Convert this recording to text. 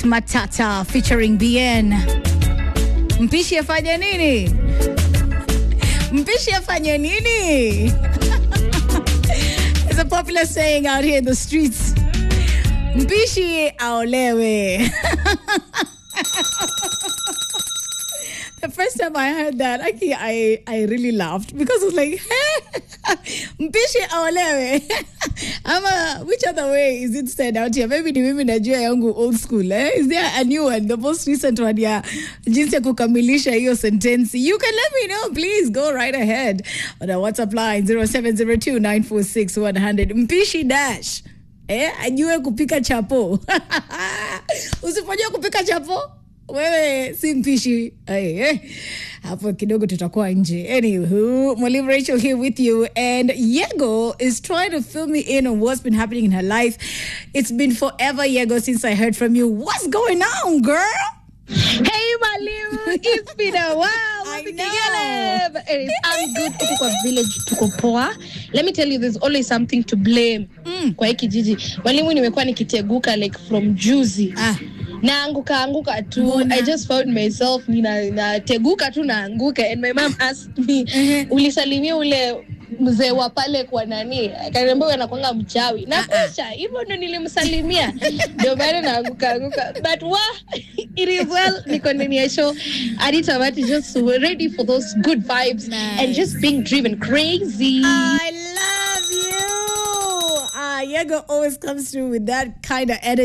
Matata featuring BN. Mpishi afanye nini? Mpishi afanye nini? It's a popular saying out here in the streets. Mpishi aolewe. The first time I heard that, actually, I, I really laughed because I was like, mpishi aolewe. Ama, which other way is it said out here? Maybe ni mimi najua yangu old school. Eh? Is there a new one, the most recent one ya jinsi ya kukamilisha hiyo sentensi? You can let me know, please. Go right ahead. On our WhatsApp line 0702 946 100. Mpishi dash. Eh, ajue kupika chapo. Usipojua kupika chapo, wewe si mpishi Ay, eh. hapo kidogo tutakuwa nje anywho mwalimu rachel here with you and yego is trying to fill me in on what's been happening in her life it's been forever yego since i heard from you what's going on girl Hey Mwalimu, it's been a while. I Wapi know. Kigele? Anyways, I'm good. Tuko kwa village, tuko poa. Let me tell you, there's always something to blame kwa hiki jiji. Mwalimu, nimekuwa nikiteguka like from juzi ah naanguka anguka tu Mbona? i just found myself nina nateguka tu naanguka and my mom asked me Ehe. ulisalimia ule mzee wa pale kwa nani akaniambia huyu anakwanga mchawi na kisha hivyo ndo nilimsalimia ndio maana naanguka anguka but wa it is well niko ndani ya show Anita Mati just ready for those good vibes Nice. and just being driven crazy i love you ah yego always comes through with that kind of energy